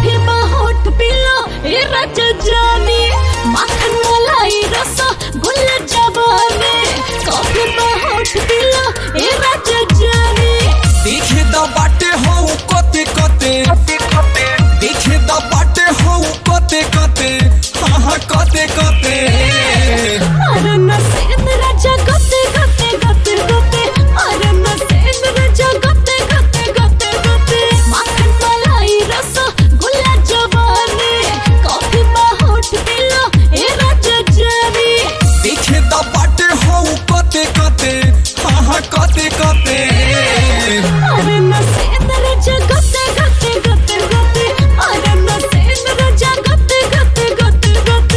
Coffee में होठ पिलो ए राजा जानी माखन मलाई रस गुल जवानी कॉफी में होठ पिलो ए राजा जानी देखे द बाटे हो कते कते देखे द बाटे हो कते कते हाँ हाँ कते कते अरे न सेन राजा गते गते गते गते अरे न सेन राजा गते गते गते गते माखन मलाई रस गुल जवानी कॉफी में होठ पिलो ए राजा जानी देखे द बाटे हो कते कते हाँ हाँ कते कते अरे न सेन राजा गते गते गते गते अरे न सेन राजा गते गते गते गते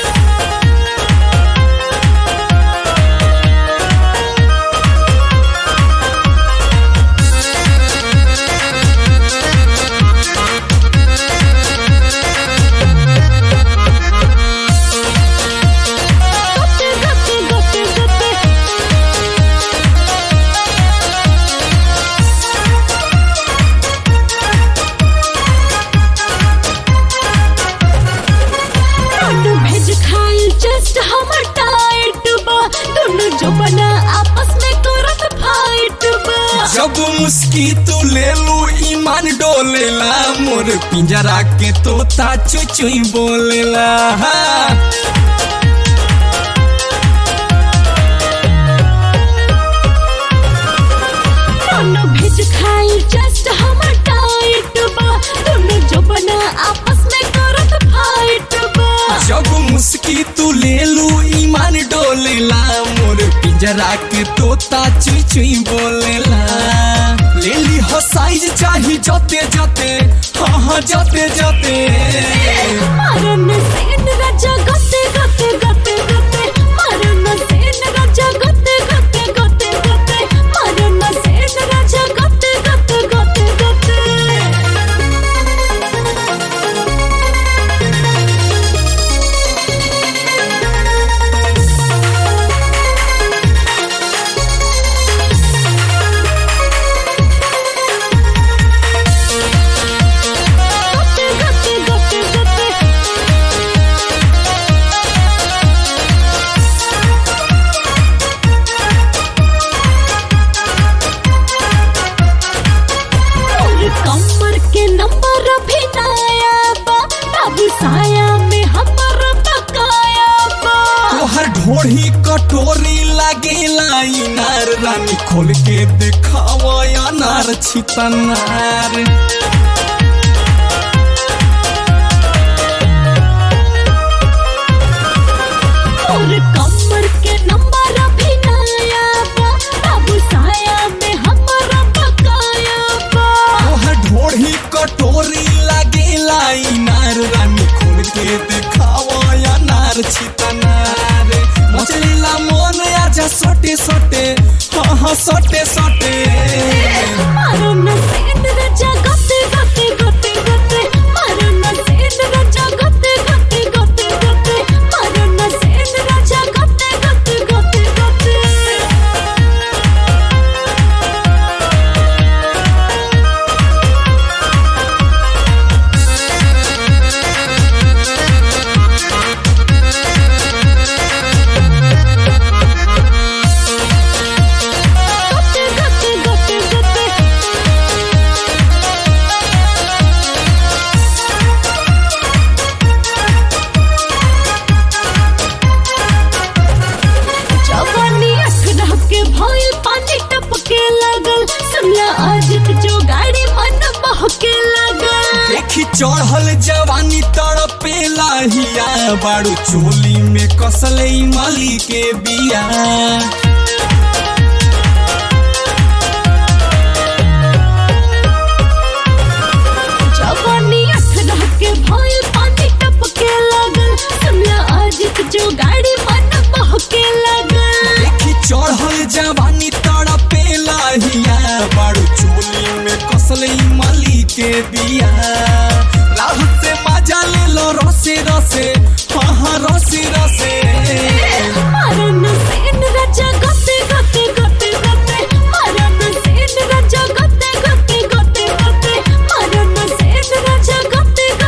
गते गते गते गते दोनों भेज खाइल जस्ट हमर टाइट बा दोनों जो बना आपस में करत फाइट बा जब मुस्की तू ले लू ईमान डोलेला मोर पिंजरा के तोता चुचुई बोलेला हाँ। दोनों भेज खाइल जस्ट हमर टाइट बा दोनों जो बना आपस में करत फाइट बा जब मुस्की तू ले लू ईमान डोलेला मोर पिंजरा के तोता चुई चुई बोलेला ले ली हो साइज चाही जते जते हाँ हाँ जते जते मारन सेन राजा गते गते गते गते मारन सेन राजा गते गते गते गते मारन सेन राजा गते गते गते गते गते गते गते गते और कमर के नंबर भी नया बा बाबू साया में हमर बकाया बा तोहर ढोढ़ी कटोरी लागेला इनार रानी खोल के देखावा अनार छितनार और कमर के नंबर भी नया बा बाबू साया में हमर बकाया बा तोहर ढोढ़ी कटोरी लागेला इनार रानी खोल के देखावा अनार छितनार मचलीला मन आजा सटे सटे हाँ हाँ सटे सटे मारन सेन राजा गते गते गते गते मारन सेन राजा गते गते गते गते मारन सेन राजा गते गते गते गते गते गते गते गते जवानी अखरह के भइल पानी टपके लगल सुनला आज जो गाड़ी मन बहके लगल देखी चढ़ल जवानी तड़पेला हिया बाड़ू चोली में कसले मली के बिया जवानी अखरह के भइल पानी टपके लगल सुनला आज जो गाड़ी मन बहके लगल देखी चढ़ल जवानी तड़पेला हिया बाड़ू चोली में कसले मली के बिया राह से मजा ले लो रसे रसे हाँ हाँ रसे रसे मारन सेन राजा गते गते गते गते मारन सेन राजा गते गते गते गते मारन सेन राजा गते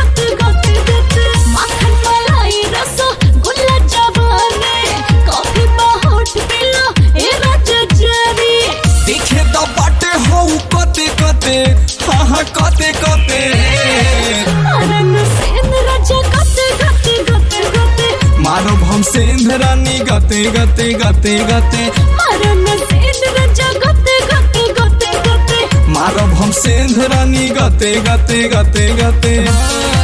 कते कते अरे नसेन राजा गते गते गते गते मारब हम सेंधरानी गते गते गते गते अरे नसेन राजा गते गते गते गते मारब हम सेंधरानी गते गते गते गते